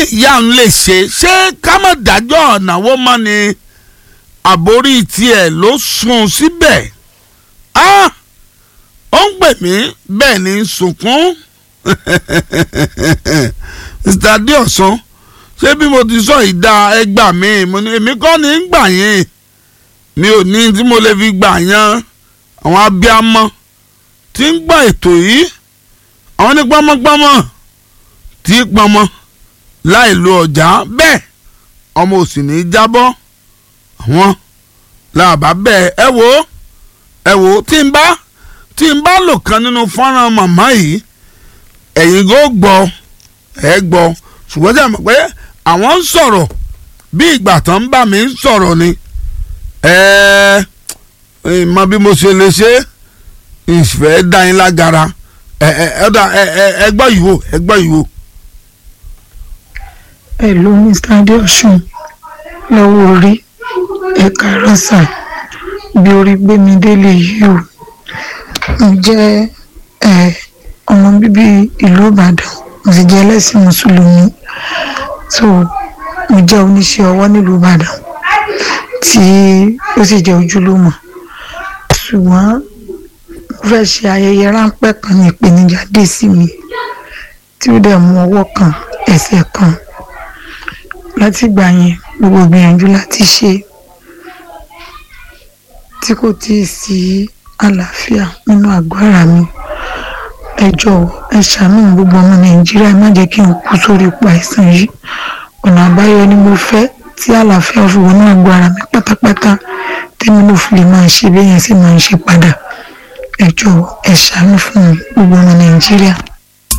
nìyá ń lè ṣe ṣé ká má dájọ́ ọ̀nàwó mọ́ ni àbórí tiẹ̀ ló sùn síbẹ̀ ah ó ń pè mí bẹ́ẹ̀ ni ń sunkún mr adéọ̀sán ṣé bí mo ti sọ ìdá ẹgbà mi mo ní èmi kọ́ ni ń gbà yín mi ò ní tí mo lè fi gbà yan àwọn abiyamọ tí ń gbọ́ ètò yìí àwọn ní gbọ́mọgbọ́mọ tí í pọnmọ láì lo ọjà bẹ́ẹ̀ ọmọ ò sì ní í jábọ́ àwọn làbá bẹ́ẹ̀ ẹ wò ó ẹ wò ó tí n bá tí n bá lò kan nínú fọ́nrán màmá yìí ẹ̀yin kò gbọ́ ẹ gbọ́ ṣùgbọ́n tí a mọ̀ pé àwọn ń sọ̀rọ̀ bí ìgbà tán ń bá mi ń sọ̀rọ̀ ni ẹ ẹ mọ bí mo ṣe lè ṣe ìfẹ́ dá yín lágara ẹ ẹ ẹ ẹ gbọ́ yìí wò ẹ gbọ́ yìí wò. Hello Mr. Adeosun lọ́wọ́ orí ẹ̀ka rọ́ṣà bí orí gbé mi délé yìí o mo jẹ́ ọmọ bíbí ìlú Ìbàdàn mo sì jẹ́ ẹlẹ́sìn mùsùlùmí so mo jẹ́ oníṣẹ́ ọwọ́ nílùú Ìbàdàn tí ó sì jẹ́ ojúlùmọ̀ ṣùgbọ́n mo fẹ́ ṣe ayẹyẹ ráńpẹ́ kan ní ìpèníjà dé sí mi tí ó dẹ̀ mú ọwọ́ kan ẹsẹ̀ kan láti ìgbà yẹn gbogbo gbìyànjú láti ṣe tí kò tíì sí àlàáfíà nínú àgọ́ ara mi ẹ jọ̀wọ́ ẹ ṣàánú gbogbo ọmọ nàìjíríà ẹ má jẹ́ kí n kú sórí ipò àìsàn yìí ọ̀nà àbáyọ ni mo fẹ́ tí àlàáfíà fi wọnú àgọ́ ara mi pátápátá tẹ́mi ló fi lè máa ṣe bẹ́ẹ̀ yẹn sì máa ń ṣe padà ẹ jọ̀wọ́ ẹ ṣàánú fún mi gbogbo ọmọ nàìjíríà.